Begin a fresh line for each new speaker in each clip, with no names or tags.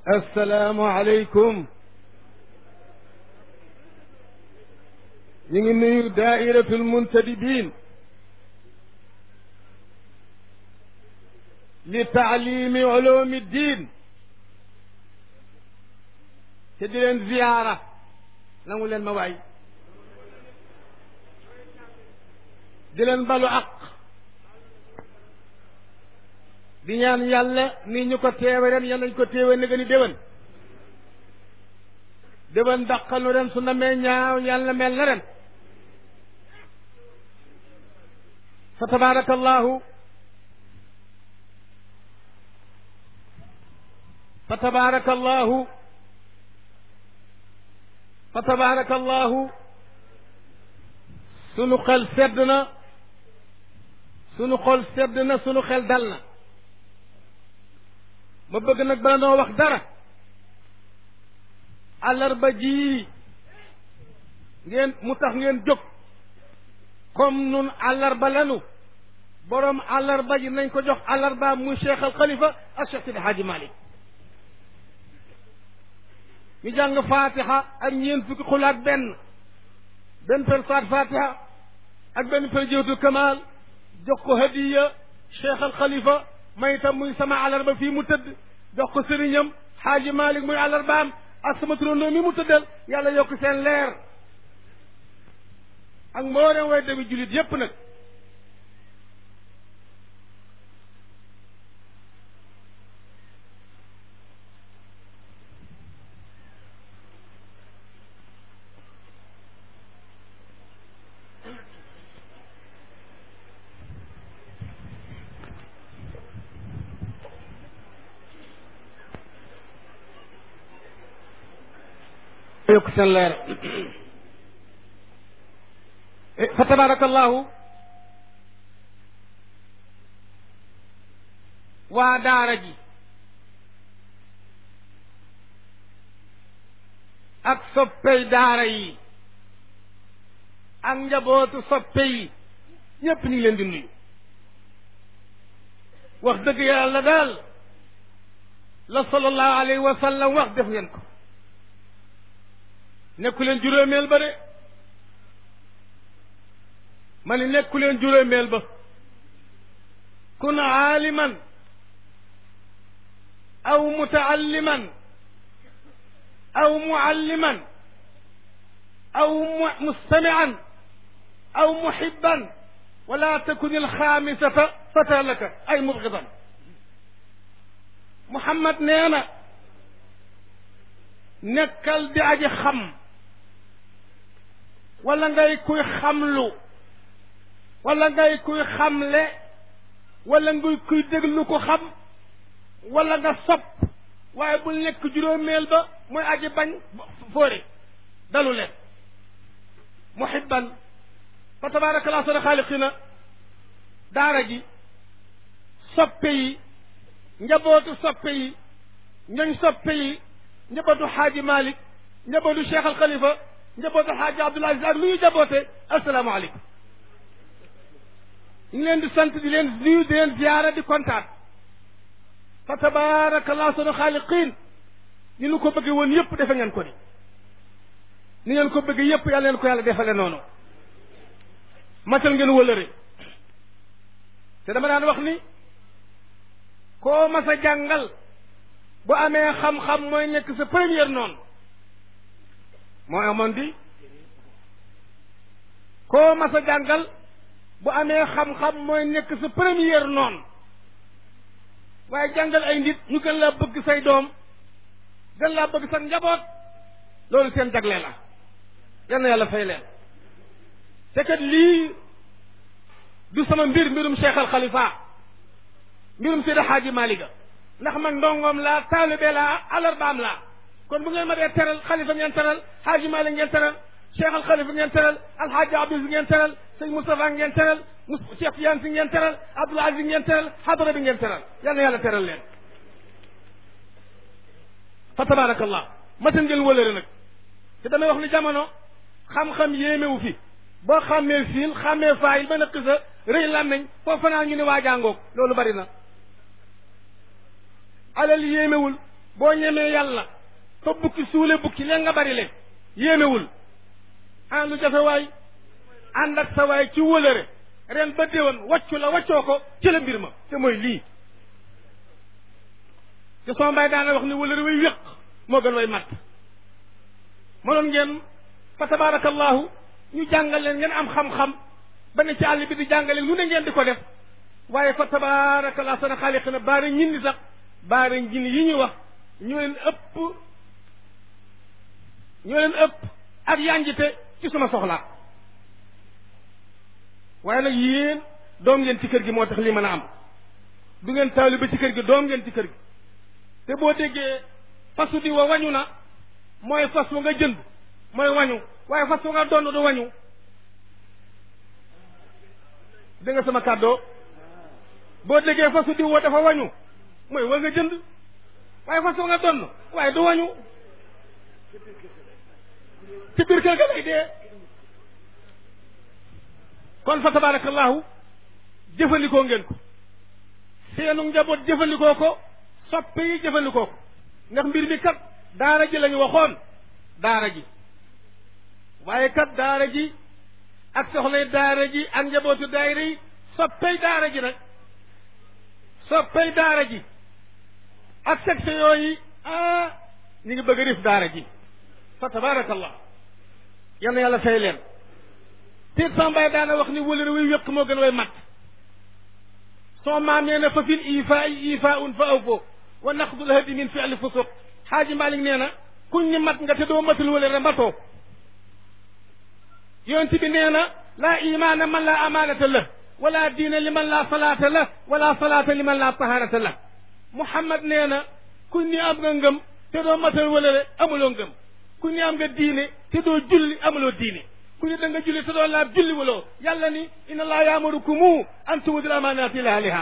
assalaamu aleykum ñu ngi nuyu daairatul muntadibin li taalimi ulumi ddin te di leen ziyaara nangu leen ma waay di leen balu aq di ñaan yàlla ni ñu ko teewe ren yàlla ñu ko teewe ne gën a déwén déwén dàqal nu ren su na mee ñaaw yàlla mel na ren fa tabaraka allahu fa tabaraka allahu fa tabaraka allahu sunu xel sedd na sunu xol sedd na sunu xel dal na ma bëgg nag bala noo wax dara àllarba ji ngeen mu tax ngeen jóg comme nun àllarba lanu boroom àllarba ji nañ ko jox àllarba muy cheikh al xalifa ak cheikh sidi haaji malik ñu jàng fatiha ak ñeent fukki xulaat benn benn per saat fatiha ak benn per jëwtu kamal jox ko hadiya cheikh al xalifa may itam muy sama àllarba fii mu tëdd jox ko sëriñam xaaji malik muy àllarbaam ak sama turandoo mi mu tëddal yàlla yokk seen leer ak mboolem way demi jullit yépp nag yokk seen leer fa tabarakallahu waa daara ji ak soppey daara yi ak njabootu soppe yi ñépp ñu ngi leen di nuyu wax dëgg yàlla daal la sallallahu alayhi wa sallam wax def ngeen ko nekku leen juróomeel ba de ma ni nekku leen juróomeel ba kun aaliman aw mutaalliman aw mualliman aw mustamian aw muhibban wala takun alxaamisata fata laka ay mubgidan Muhammad nee na nekkal di aji xam wala ngay kuy xamlu wala ngay kuy xamle wala ngay kuy déglu ko xam wala nga sopp waaye bul nekk juróomeel ba mooy aji bañ fóore dalu leen muhibban fa tabarakallah sana xaaliqina daara ji soppe yi njabootu soppe yi ñoñ soppe yi njabootu xaaji malik njabootu cheikh al xalifa njabootu xaaji abdul aziz ak lu ñu jaboote asalaamaaleykum ñu ngi leen di sant di leen nuyu di leen ziyaara di kontaan fa tabaarakallah sunu xaaliqiin ni nu ko bëggee woon yëpp defe ngeen ko ni ni ngeen ko bëggee yëpp yàlla leen ko yàlla defale noonu matal ngeen wëlëre te dama daan wax ni koo mas a jàngal bu amee xam-xam mooy nekk sa première noonu moo amoon di koo mas a jàngal bu amee xam-xam mooy nekk sa première noonu waaye jàngal ay nit ñu gën laa bëgg say doom gën laa bëgg sa njaboot loolu seen jagle la yal na yàlla fay leen te kat lii du sama mbir mbirum Cheikh al Khalifa mbirum Seydi Hadji Malick ndax man ndongoom laa taalibe laa alarbaam laa kon bu ngeen ma dee teral xalifa ngeen teral Hadji Malick ngeen teral Cheikh al Khalifa ngeen teral Alhaji Abdou ngeen teral sëñ Moustapha ngeen teral Cheikh Tidiane si ngeen teral Abdoul Aziz ngeen teral xadara bi ngeen teral yal na yàlla teral leen fa tabarakallah matan ngeen wëlëre nag te damay wax ni jamono xam-xam yéemewu fi boo xàmmee fiil xàmmee faayil ba nëkk sa rëy làmmeñ foofu fanaan ñu ne waajaangoog loolu bari na alal yéemewul boo ñemee yàlla fa bukki suule bukki leen nga bari leen yéemewul ah lu jafe waay ànd ak sa waay ci wëlëre ren ba déwén waccu la waccoo ko ci la mbir ma te mooy lii te sama mbaay daana wax ni wëlëre way wéq moo gën way matt mënoon ngeen fa tabarakallahu ñu jàngal leen ngeen am xam-xam ba ne ci àll bi di jàngale lu ne ngeen di ko def waaye fa tabarakallahu sana xaaliq na baara ñin ni sax baara njin yi ñu wax ñoo leen ëpp ñoo leen ëpp ak yanjite ci suma soxlaa waaye nag yéen doom ngeen ci kër gi moo tax lii mën a am du ngeen taali ba ci kër gi doom ngeen ci kër gi te boo déggee fasu di wa wañu na mooy fas wa nga jënd mooy wañu waaye fas wa nga donn du wañu dégg nga sama kàddoo boo déggee fasu di wa dafa wañu mooy wa nga jënd waaye fas wa nga donn waaye du wañu ci biir kër ga lay dee kon fa tabarakallahu jëfandikoo ngeen ko seenu njaboot jëfandikoo ko soppe yi jëfandikoo ko ndax mbir mi kat daara ji lañu waxoon daara ji waaye kat daara ji ak soxlay daara ji ak njabootu daayira yi soppey daara ji nag soppey daara ji ak section yooyu ah ñu ngi bëgg a rif daara ji fa tabarakallah yal na yàlla fay leen tiit sambaay daana wax ni wëlëre way wéq moo gën way mat soo maam nee na fa fil ifaa i ifaa un fa aw foo wa naqdul hadi min fi'li fusuq xaaji Malik nee na kuñ ni mat nga te doo matul wëlëre mbatoo yonent bi nee na laa imaana man laa amaanata la wala diina li man laa salaata la wala salaata li man laa taharata la Muhammad nee na kuñ ni am nga ngëm te doo matal wëlëre amuloo ngëm kuñ ni am nga diine te doo julli amuloo diine ku ne da nga julli te doo laab julli waloo yàlla ni inna allaha yaamurukumu an tu'uddul amaanaati ilaa ahlihaa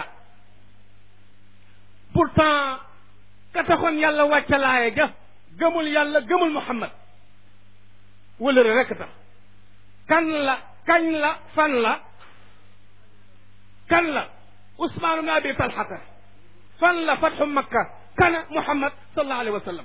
pourtant ka taxoon yàlla wàcca laaye ga gëmul yàlla gëmul muhammad wëlëre rekk tax kan la kañ la fan la kan la usmaan ibn abi talxata fan la fatxu makka kana muhammad sallallahu alayhi wa sallam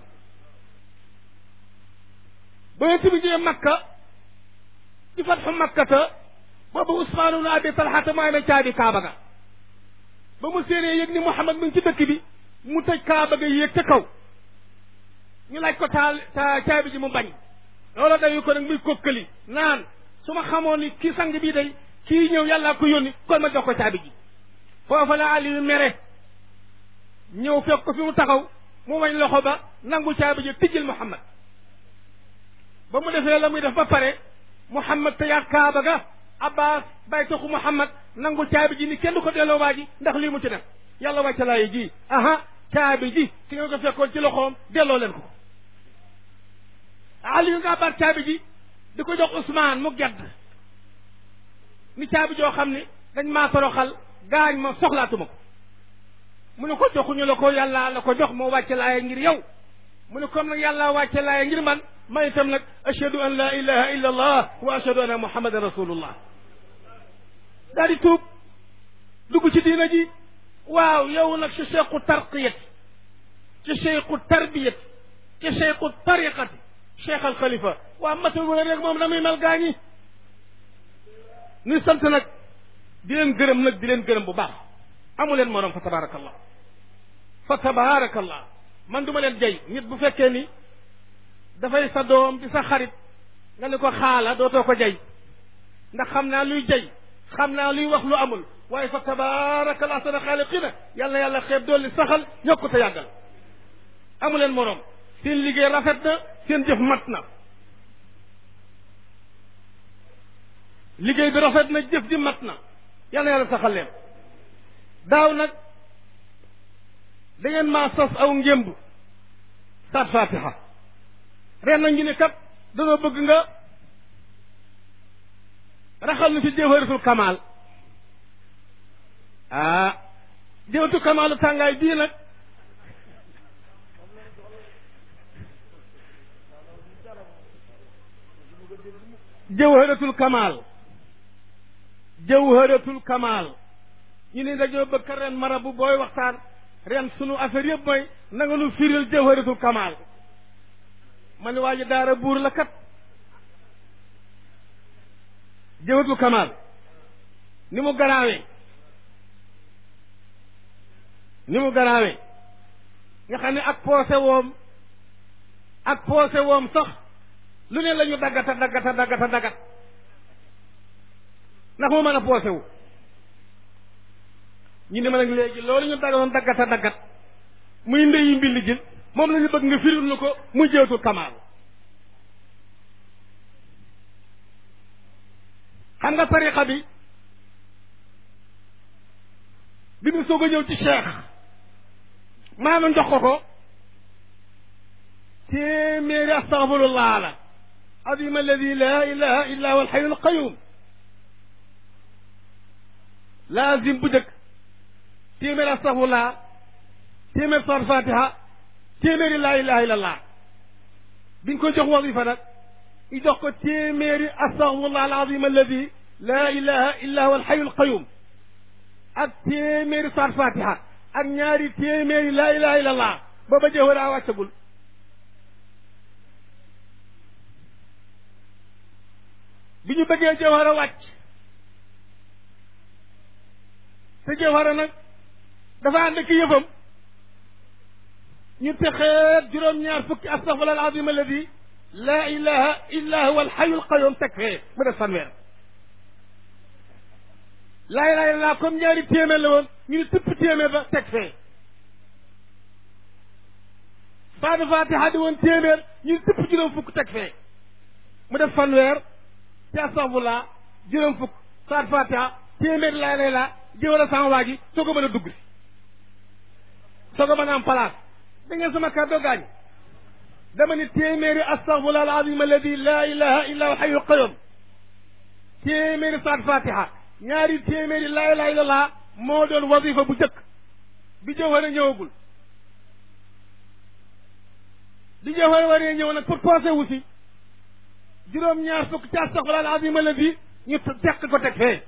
ba yonent bi ñëwee makka ci fatxu makkata boobu usmaan ibn abi talxata moo amee caabi kaaba ga ba mu séenee yëg ni muhammad mi ngi ci dëkk bi mu tëj kaaba ga yéeg ca kaw ñu laaj ko taal ta caabi ji mu bañ loola dayu ko nag muy kokkali naan su ma xamoon ni kii sang bii day kii ñëw yàllaa ko yónni kon ma jox ko caabi ji foofa la Aliou mere ñëw fekk ko fi mu taxaw mu wañ loxo ba nangu caabi ji tijjil Muhammad ba mu defee la muy def ba pare Muhammad te yaat kaaba ga Abbas bay taxu Muhammad nangu caabi ji ni kenn du ko delloo waa ji ndax lii mu ci def yàlla wàcca laayi ji aha caabi ji ki nga ko fekkoon ci loxoom delloo leen ko Aliou nga baat caabi ji di ko jox Ousmane mu gedd ni caabi joo xam ni dañ maa toroxal gaañ ma soxlaatuma ko mu ne ko joxuñu la ko yàlla la ko jox moo wàcce laaya ngir yow mu ne comme nag yàlla wàcce laaya ngir man man itam nag ashhadu an la ilaha illa allah wa ashhadu anna muhammadan rasulullah daal di tuub dugg ci diina ji waaw yow nag ci cheikhu tarqiyat ci cheikhu tarbiyat ci cheikhu tariqati cheikh al xalifa waa matal wala rek moom na muy mel gaañi nuy sant nag di leen gërëm nag di leen gërëm bu baax amu leen morom fa tabaarakallah fa tabaarakallah man duma leen jay nit bu fekkee ni dafay sa doom di sa xarit nga ne ko xaala dootoo ko jay ndax xam naa luy jay xam naa luy wax lu amul waaye fa tabaarakallah sana xaaliqina yàlla na yàlla xeeb dolli saxal yokku te yàggal amu leen morom seen liggéey rafet na seen jëf mat na liggéey bi rafet na jëf ji mat na yal na yàlla saxal leen daaw nag da ngeen maa sas aw ngémb saat fatiha ren nag ñu ne kat danoo bëgg nga raxal nu ci jawharatul kamal ah jawharatul kamalu tàngaay bii nag jawharatul kamal jawharatul kamal ñu ne dañoo bëgg ren marabu booy waxtaan ren sunu affaire yëpp mooy na nga nu firil jawharatul kamal ma ne waa ji daara buur la kat jawharatul kamal ni mu garaawee ni mu garaawee nga xam ne ak poose woom ak poose woom sax lu ne la ñu daggata daggata daggata daggat ndax mu mën a poose wu ñu ne ma nag léegi loolu ñu daggatoon daggata daggat muy ndeyi mbilli jël moom la ñu bëgg nga firil nu ko muy jëwatul kamaal xam nga tariqa bi bi mu soog a ñëw ci cheikh maanaam jox ko ko téeméeri astaghfirullah la azim alladi la ilaha illa huwa alxayu alqayum laazim bu jëkk téeméeri astaghfirullah téeméer sar fatiha téeméeri laa ilaha illa allah biñ ko jox wasifa nag i jox ko téeméeri astaghfirullah alazim alladi la ilaha illa huwa alxayu alqayum ak téeméeri sar fatiha ak ñaari téeméeri laa ilaha illa allah booba jëwëraa wàccagul bi ñu bëggee jawhara wàcc te jawhara nag dafa ànd ak yëfam ñu texeet juróom-ñaar fukki astaghfirullah alazim alladi laa ilaha illa huwa alxayu alqayum teg fee mu def fanweer laa ilaha illa comme ñaari téeméer la woon ñu ne tëpp téeméer ba teg fee saadu fatiha di woon téeméer ñu ne tëpp juróom fukk teg fee mu def fanweer te astaghfirullah juróom fukk saat fatiha téeméer laa lay la jëwal a sama waa ji soo ko mën a dugg si soo ko mën a am place da ngeen sama kàddoo gaañ dama ni téeméeri astaghfirullah alazim alladi la ilaha illa huwa hayyul qayyum téeméeri saat fatiha ñaari téeméeri laa ilaha illallah moo doon wasifa bu jëkk bi jëwal a ñëwagul bi jëwal waree ñëw nag pour posé wu si juróom ñaar fukk ci astaghfirullah alazim alladi ñu teq ko teg fee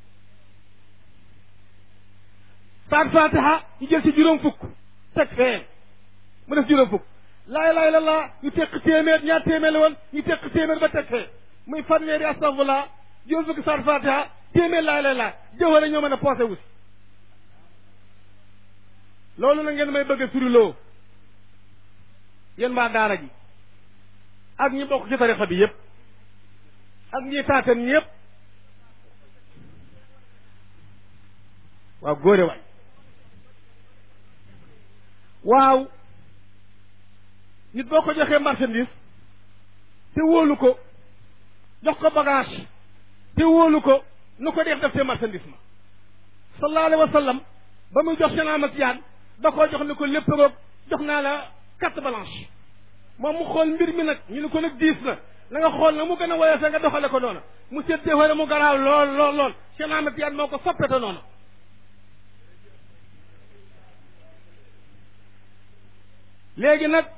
saat fatiha ñu jël ci juróom fukk teg fee mu def juróom fukk laa ilaha illallah ñu teq téeméer ñaar téeméer la woon ñu teq téeméer ba teg fee muy fanweeri astaghfirullah juróom fukk saat fatiha téeméer laa ilaha illallah jëwal a ñoo mën a posé wu si loolu la ngeen may bëgg a suriloo yéen waa daara ji ak ñi bokk ci tarixa bi yépp ak ñi taatan ñëpp waaw góore waay waaw nit boo ko joxee marchandise te wóolu ko jox ko bagage te wóolu ko nu ko def def te marchandise ma sallallahu alayhi wa sallam ba muy jox seen amatiyaan da koo jox ni ko lépp roog jox naa la carte blanche moom mu xool mbir mi nag ñu ne ko nag diis na na nga xool na mu gën a woyofee nga doxale ko noonu mu seet déxóore mu garaaw lool lool lool seen amatiyaan moo ko soppete noonu léegi nag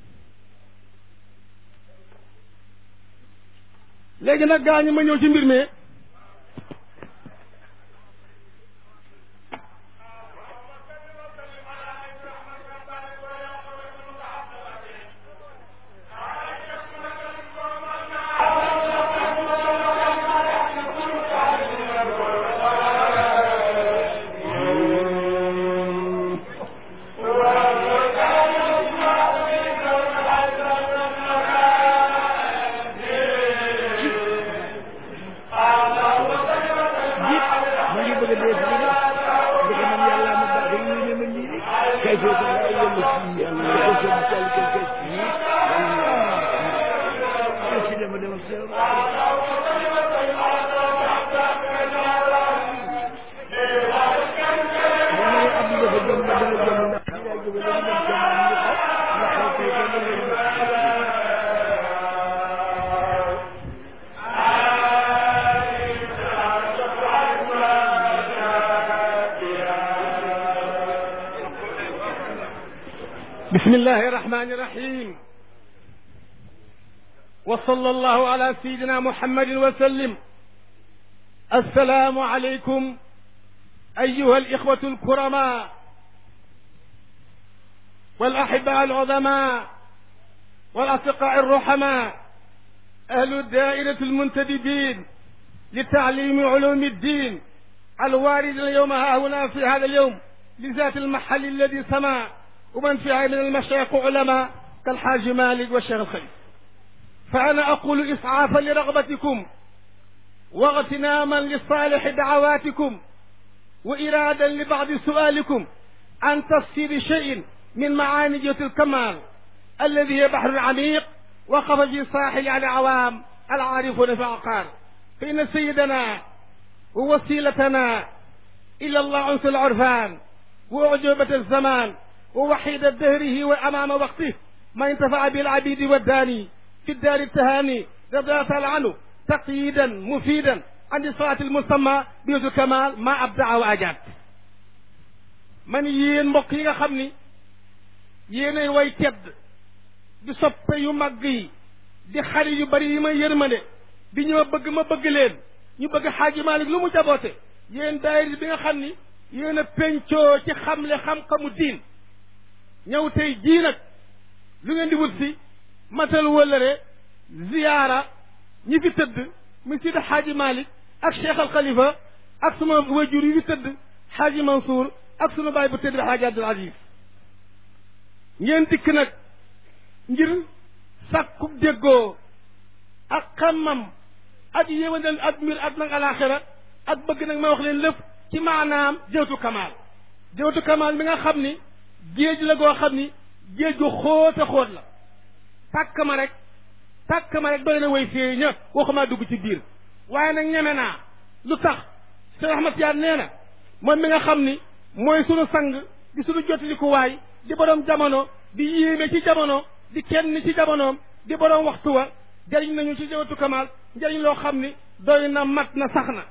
léegi nag gaa ñi ma ñëw ci mbir mi بسم الله الرحمن الرحيم وصلى الله على سيدنا محمد وسلم السلام عليكم أيها الإخوة الكرماء والأحباء العظماء والأصدقاء الرحماء أهل الدائرة المنتدبين لتعليم علوم الدين الوارد اليوم ها هنا في هذا اليوم لذات المحل الذي سما ومن فيها من المشايخ علماء كالحاج مالك والشيخ الخليل فأنا أقول إسعافا لرغبتكم واغتناما لصالح دعواتكم وإرادا لبعض سؤالكم عن تفسير شيء من معاني جهة الكمال الذي هي بحر عميق وقف في ساحل على العوام العارفون في العقار فإن سيدنا ووسيلتنا إلى الله عنس العرفان وأعجوبة الزمان ووحيد دهره وأمام وقته ما انتفع بالعبيد والداني في الدار التهاني رضي تعالى عنه تقييدا مفيدا عن الصلاة المسمى بيوت الكمال ما أبدع وأجاب man yéen mbokk yi nga xam ni yéenay way tedd di soppe yu mag yi di xarit yu bari yi ma yërmande di ñoo bëgg ma bëgg leen ñu bëgg xaaji Malik lu mu jaboote yéen daayira bi nga xam ni yéen a pencoo ci xamle xam-xamu diin ñëw tey jii nag lu ngeen di wut si matal wëllëre ziyaara ñi fi tëdd mu sidi xaaji Malik ak Cheikh al Khalifa ak suma wajur yi fi tëdd xaaji Mansour ak sunu baay bu tëdd bi xaaji Abdul Aziz ngeen dikk nag ngir sàkku déggoo ak xammam ak yéwénal ak mbir ak nag alaxira ak bëgg nag ma wax leen lépp ci maanaam jëwtu kamaal jëwtu kamaal mi nga xam ni géej la goo xam ni géej gu xóot a xóot la tàkk ma rek tàkk ma rek doy na way fii ña waxumaa dugg ci biir waaye nag ñeme naa lu tax Cheikh Ahmad Tidiane nee na moom mi nga xam ni mooy sunu sang di sunu jotalikuwaay di borom jamono di yéeme ci jamono di kenn ci jamonoom di borom waxtu wa jëriñ nañu ci jawatu kamaal njëriñ loo xam ni doy na mat na sax na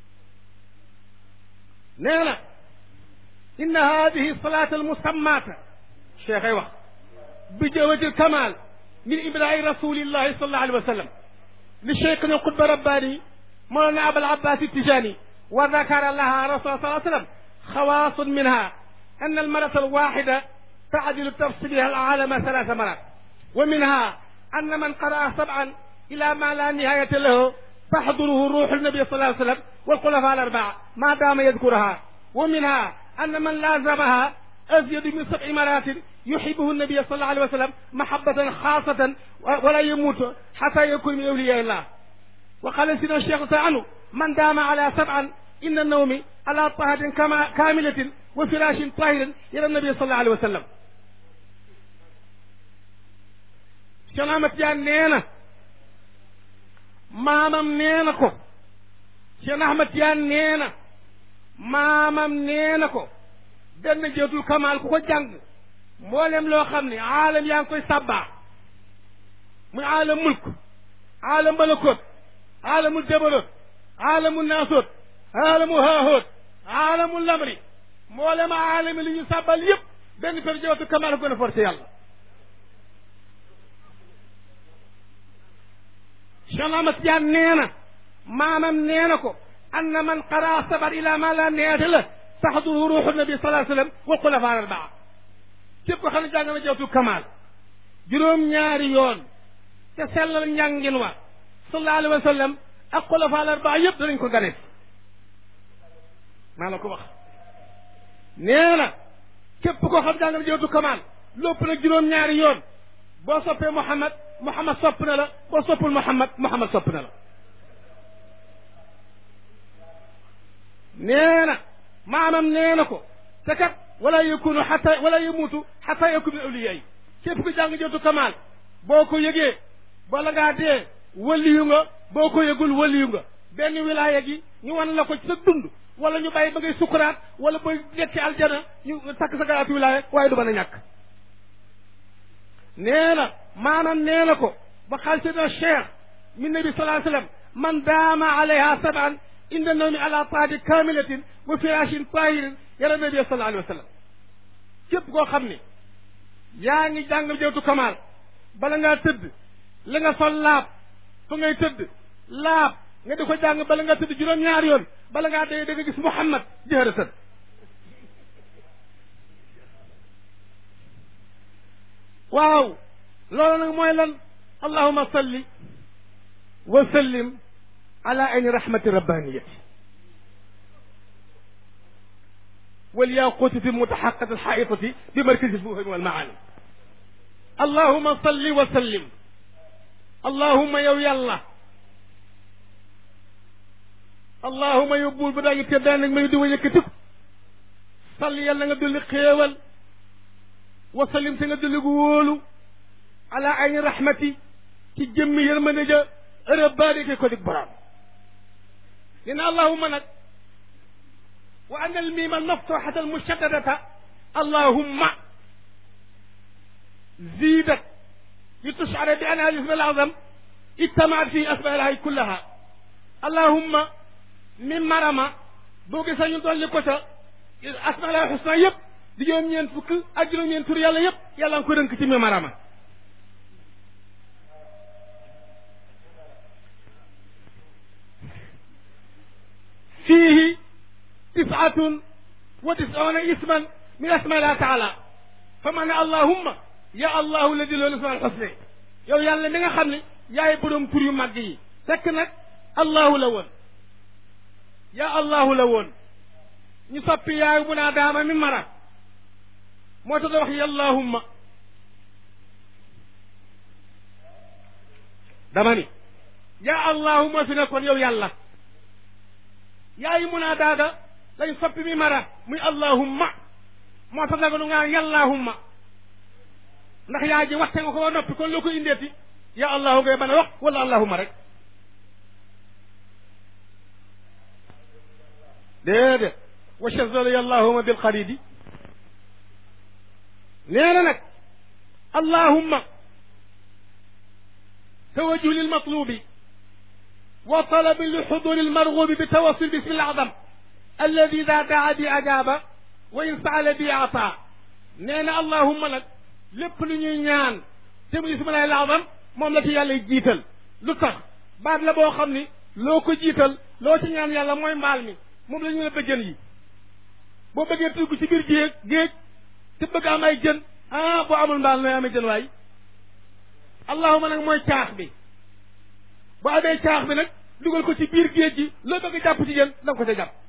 nee na inna hadihi salaata almusammaata cheikh ay wax bi jawati alkamal min ibraahi rasulillahi sallallahu alayhi wa sallam li cheikhna alqutba rabbani mawlana abul abbas tijani wa dakara laha rasul sallallahu alayhi wa sallam خواص منها أن المرة الواحدة تعدل تفصيلها العالم ثلاث مرات ومنها أن من قرأ سبعا إلى ما لا نهاية له تحضره روح النبي صلى الله عليه وسلم والخلفاء الأربعة ما دام يذكرها ومنها أن من لازمها أزيد من سبع مرات يحبه النبي صلى الله عليه وسلم محبة خاصة ولا يموت حتى يكون من أولياء الله وقال سيدنا الشيخ عنه من دام على سبعا إن النوم على طهر كما كاملة وفراش طاهر إلى النبي صلى الله عليه وسلم شنامة جان نينا مامم نينا كو شنامة جان نينا مامم نينا كو benn jëtul kamaal ku ko jàng mboolem loo xam ne aalam yaa ngi koy sabbaa muy aalam mulk aalam balakot aalamul jabarot aalamul naasot aalamu haahoot aalamu lamri mboolem aalami li ñu sàbbal yëpp benn per jawatu kamaal ko gën a forcé yàlla Cheikh Ahmad Tijaan nee na maamam nee na ko anna man qaraa sabar ila ma la neete la taxduru ruuxu nabi salaa sallam wal xulafaa arbaa képp ko xam ne jàng na jawatu kamaal juróom-ñaari yoon te sellal njàngin wa sallallahu alayhi wa sallam ak xulafaa arbaa yëpp danañ ko gane maa la ko wax nee na képp koo xam jàng na jawatu kamaal lépp nag juróom-ñaari yoon boo soppee Muhammad Muhammad sopp na la boo soppul Muhammad Muhammad sopp na la nee na maamam nee na ko te kat wala yakunu xata wala yamuutu xata yakun min awliyaa yi képp ku jàng jawatu kamaal boo ko yëgee bala ngaa dee waliyu nga boo ko yëgul waliyu nga benn wilaaya gi ñu wan la ko ci sa dund wala ñu bàyyi ba ngay sukuraat wala ba nekk ci aljana ñu takk sa garaatu wilaaya waaye du mën a ñàkk nee na maanaam nee na ko ba xaal seydna cheikh min nabi salaa sallam man daama alayha saban inda nawmi ala taati kamilatin wa firashin tahirin yara nabi sallallahu alayhi wa sallam képp koo xam ni yaa ngi jàngal jawtu kamaal bala ngaa tëdd li nga sol laab fa ngay tëdd laab nga di ko jàng bala ngaa tëdd juróom-ñaari yoon bala ngaa dee da nga gis Muhammad jëhërëtan waaw loolu nag mooy lan allahuma salli wa sallim ala ayni rahmati rabbaniyati والياقوت في متحقة الحائطة بمركز الفهم والمعاني اللهم صل وسلم اللهم يو يلا اللهم يبول بدا يتبان ما يدو يكتك صل يلا ندل خيول وسلم تندل قولو على عين رحمتي تجم يرمنجا رباني كودك برام لأن اللهم نك وأن الميم المفتوحة المشددة اللهم زيدت لتشعر بأنها الاسم الأعظم اجتمعت في أسماء الله كلها اللهم من مرمى بوغي سا ñu dolli ko ca asma la husna yëpp di juróom ñeent fukk ak juróom ñeent tur yàlla yëpp yàlla nga ko rënk ci mi marama فيه تسعة وتسعون اسما من اسماء الله تعالى فمن اللهم يا الله الذي له الاسماء الحسنى yow yàlla mi nga xam ne yaay borom tur yu màgg yi fekk nag allahu la woon ya allahu la woon ñu soppi yaayu bu naa daama mi mara moo tax da wax ya allahumma dama ni ya allahumma fi nekkoon yow yàlla yaayu mu naa daaga lañ soppi mi mara muy allahumma moo tax daga nu ngaa yallahumma ndax yaa ji waxte nga ko ba noppi kon loo ko indeeti ya allahu ngay mën a wax wala allahumma rek déedéet wa shazala allahumma bil xaridi nee na nag allahumma tawajjuh lil matlubi wa talabi li xuduri lmargubi bi tawassul bismi al-azam alladi ida daa bi ajaaba wa in saala bi ata nee na allahumma nag lépp lu ñuy ñaan te mu ismillahi al-azam moom la ci yàlla jiital lu tax baat la boo xam ni loo ko jiital loo ci ñaan yàlla mooy mbaal mi moom la ñu la bëjjën yi boo bëggee tugg ci biir géej géej te bëgg am ay jën ah boo amul mbaal nooy amee jën waay allahuma nag mooy caax bi boo amee caax bi nag dugal ko ci biir géej gi loo bëgg jàpp ci jën da nga ko ca jàpp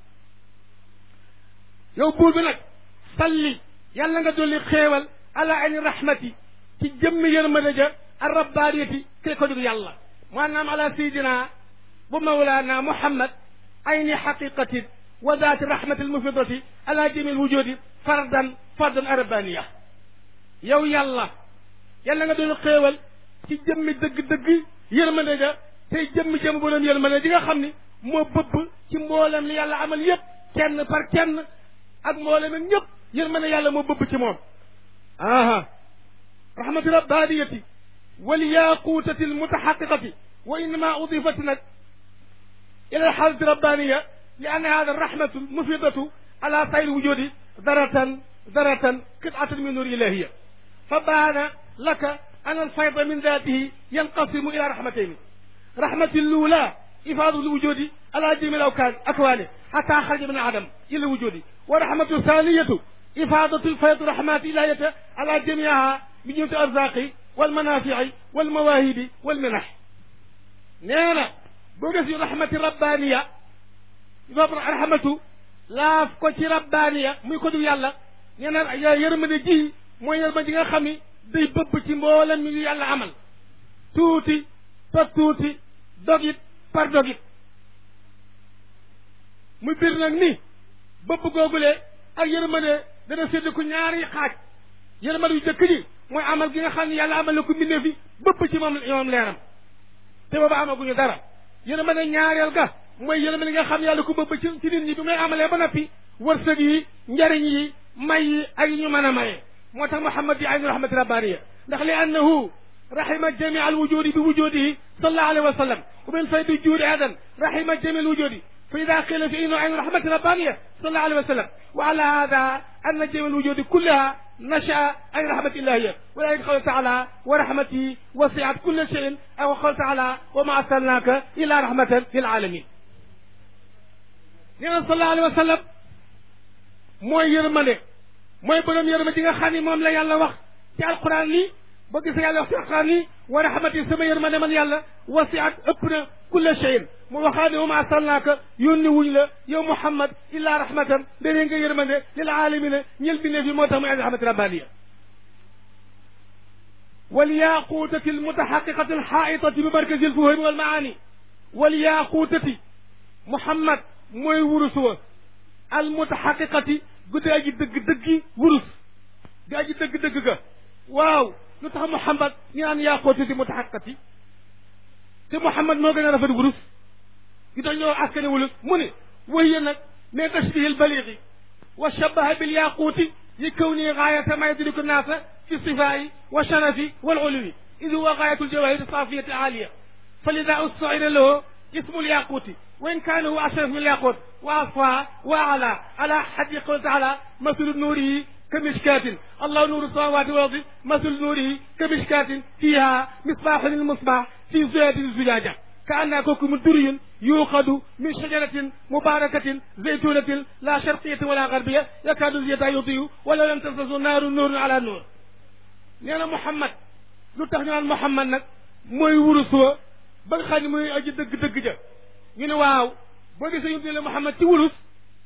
yow buur bi nag salli yàlla nga dolli xéewal ala ayni rahmati ci jëmmi yërmande ja ar rabbaaniyati kay ko dug yàlla maanaam ala sayidina bu mawlaana muhammad ayni xaqiqatin wa daati rahmati almufidati ala jami alwujudi fardan fardan arabaniya yow yàlla yàlla nga doon xéewal ci jëmmi dëgg-dëgg yërmande ja tey jëmmi jëm bu doon yërmande ji nga xam ni moo bëbb ci mboolem li yàlla amal yépp kenn par kenn ak mboolem ak ñëpp yërmande yàlla moo bëbb ci moom aha rahmati rabbaniyati wal yaqutati almutahaqiqati wa innama udifat nag ila alxaalati rabbaniya li anna hada arrahmatu mufidatu ala sayri wujudi daratan daratan qitatan min nur ilahiya fa baana laka an alfayda min datihi yanqasimu ila rahmatayn rahmati lula ifadu lwujudi ala jami alawkan akwani حتى خرج من عدم إلى الوجود ورحمة الثانية إفادة الفيض رحمات إلهية على جميعها من جهة الأرزاق والمنافع والمواهب والمنح نينا بوغس رحمة ربانية رحمة لا فكوتي ربانية muy ko du yàlla neena yërmande ji mooy yërmande ji nga xam ni day bëbb ci mboolem mi yàlla amal tuuti par tuuti dogit par dogit muy bir nag ni bëbb googulee ak yërmande dana sédd ko ñaari xaaj yërmande yu jëkk ji mooy amal gi nga xam ne yàlla amal na ko mbindee fi bëpp ci moom moom leeram te booba amaguñu dara yërmande ñaareel ga mooy yërmande nga xam ne yàlla ko bëpp ci ci nit ñi bi may amalee ba noppi wërsëg yi njariñ yi may yi ak yi ñu mën a maye moo tax Muhammad di aynu rahmati rabbaniya ndax li annahu rahima jamia alwujudi bi wujudihi sallallahu alayhi wa sallam wa min faydi juudi adan rahima jamia alwujudi فإذا قيل في إنه عين رحمة ربانية صلى الله عليه وسلم وعلى هذا أن جميع الوجود كلها نشأ عن رحمة الله ولذلك قال تعالى ورحمتي وسعت كل شيء أو قال تعالى وما أرسلناك إلا رحمة للعالمين nee صلى الله عليه وسلم mooy yërmande mooy borom yërmande ji nga xam ne moom la yàlla wax ci alquran ni boo gisee yàlla wax ci alxuraan ni wa rahmati sama yërmande man yàlla wasiat ëpp na kulla cheyin mu waxaa ne wama arsalnaaka yónni wuñ la yow Muhammad illa rahmatan danee nga yërmande lil aalamina ñël bi ne fi moo tax muy andi rahmati rabbaniya والياقوتة المتحققة الحائطة بمركز الفهم والمعاني والياقوتة محمد موي ورسوا المتحققة قد أجي دق دق ورس قد أجي دق دق واو نتح محمد يعني ياقوتة متحققة te Muhammad moo gën a rafet wurus gi tax ñoo askane wulus mu ne وهي nag من تشبيه البليغ وشبه بالياقوت لكونه غاية ما يدرك الناس في الصفاء والشرف والعلو إذ هو غاية الجواهر الصافية العالية فلذا استعير له اسم الياقوت وإن كان هو أشرف من الياقوت وأصفى وأعلى على حد قول تعالى مثل نوره كمشكاة الله نور السماوات والأرض مثل نوره كمشكاة فيها مصباح للمصباح في زجاجة الزجاجة كأنها كوكب دري يوقد من شجرة مباركة زيتونة لا شرقية ولا غربية يكاد زيتها يضيء ولو لم تمسسه نار نور على نور nee na Muhammad lu tax ñu naan Muhammad nag mooy wurus wa ba nga xam ne mooy aji dëgg-dëgg ja ñu ne waaw boo gisee ñu ne Muhammad ci wurus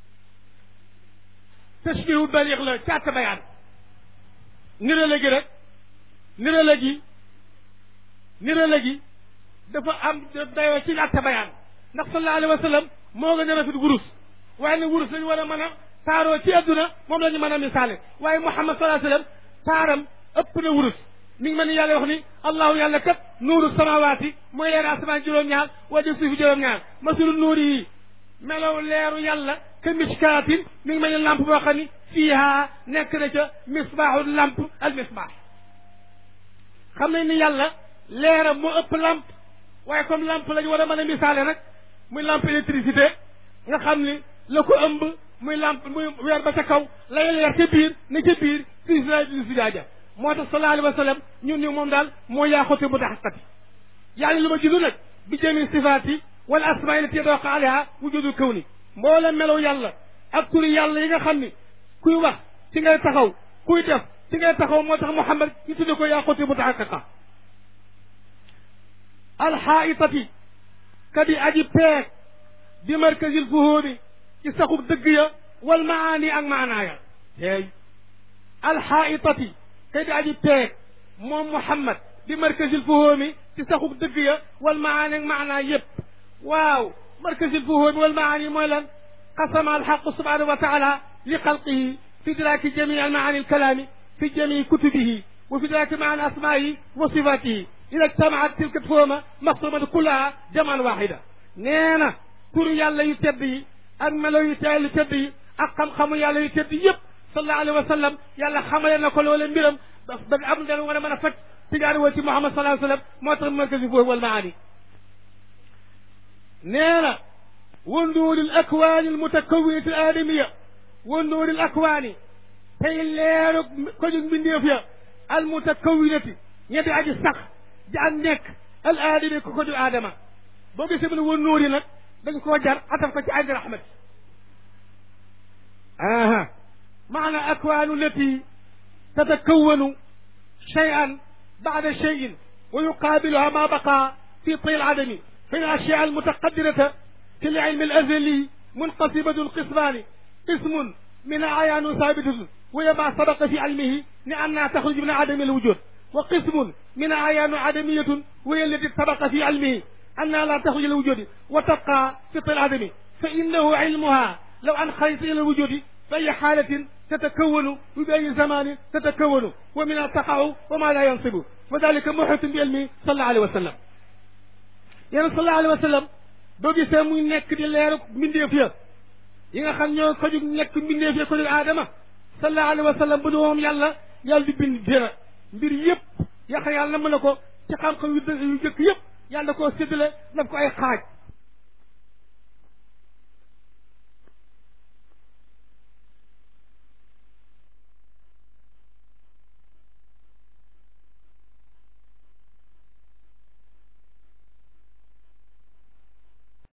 tashbihu baliix la càtt bayaan nirale gi rek nirale gi nirale gi dafa am dayoo ci àtte bayaan ndax sallallahu alayhi wa sallam moo gën a rafet wurus waaye ne wurus lañu war a mën a taaroo ci adduna moom la ñu mën a misaale waaye Muhammad sallallahu alayhi wa sallam taaram ëpp na wurus mi ngi mel ni yàlla wax ni allahu yàlla kat nuuru samawaati mooy leer asamaan juróom-ñaar wala suufi juróom-ñaar masulu nuuri yi melow leeru yàlla ka miskaatin mi ngi mel ni lampe boo xam ni fiiha nekk na ca misbaaxu lampe al misbaax xam nañ ni yàlla leeram moo ëpp lampe waaye comme lampe lañu war a mën a misaale nag muy lampe électricité nga xam ni la ko ëmb muy lampe muy weer ba ca kaw lay leer ca biir ne ca biir si si jaaja moo tax sallallahu alayhi wa sallam ñun ñu moom daal moo yaaxote mu taxaqati yàlla lu ma jilu nag bi jëmi sifaati wala asmaa lati yadooqa alayha wujudul kawni mboola melow yàlla ak turi yàlla yi nga xam ni kuy wax ci ngay taxaw kuy def ci ngay taxaw moo tax Muhammad ñu tudde ko yaaxote mu taxaqa alxaitati kadi aji peeg bi markazil fuhóomi ci saxub dëgg ya wal maani ak maanaaya teey alxaitati kadi aji peeg moom Muhammad bi markazil fuhóomi ci saxub dëgg ya wal maani ak maanaa yépp waaw markazil fuhóomi wal maani mooy lan qasama alxaqu subhanahu wa taala li xalqihi fi idraaki jamii almaani alkalaami fi jamii kutubihi wa fi idraaki maani asmaa'ihi wa sifaatihi ida ijtamaat tilka fuhuma maqsumatu kullaha jaman waxida nee na turu yàlla yu tedd yi ak melo yu teel yu tedd yi ak xam-xamu yàlla yu tedd yëpp sallallahu alayhi wa sallam yàlla xamale na ko loole mbiram ba am dana war a mën a faj tigaari woo ci Muhammad sallallahu alayhi wa sallam moo tax markasi foofu wal maani nee na wa nuuril akwaani al mutakawinati al aadamiya wa nuuril akwaani tey leeru ko jóg mbindeef ya al mutakawinati ñetti aji sax di ak nekk al aadami ko ko du aadama boo gisee mu ne wa nuuri nag dañ koo jar ataf ko ci ayni rahmat aha maana akwaanu lati tatakawanu cheyan bada cheyin wa yuqaabiluha ma baqa fi طي العدم فإن الأشياء المتقدرة في العلم الأزلي منقسمة قسمان قسم من عيان ثابتة وهي ما سبق في علمه لأنها تخرج من عدم الوجود وقسم من عيان عدمية وهي التي سبق في علمه أنها لا تخرج إلى الوجود وتبقى في طي العدم فإنه علمها لو أن خرجت إلى الوجود فأي حالة تتكون وبأي زمان تتكون ومنها تقع وما لا ينصب وذلك محيط بعلمه صلى الله عليه وسلم يعني صلى الله عليه وسلم doo gisee muy nekk di leeru mbindeef ya yi nga xam ñoo ko jug nekk mbindeef ya ko dul aadama sallallahu alayhi wa sallam bu du moom yàlla yàlla di bind dara mbir yëpp yaqa yàlla mën na ko ci xam-xam yu yu jëkk yëpp yàlla koo séddale daf ko ay xaaj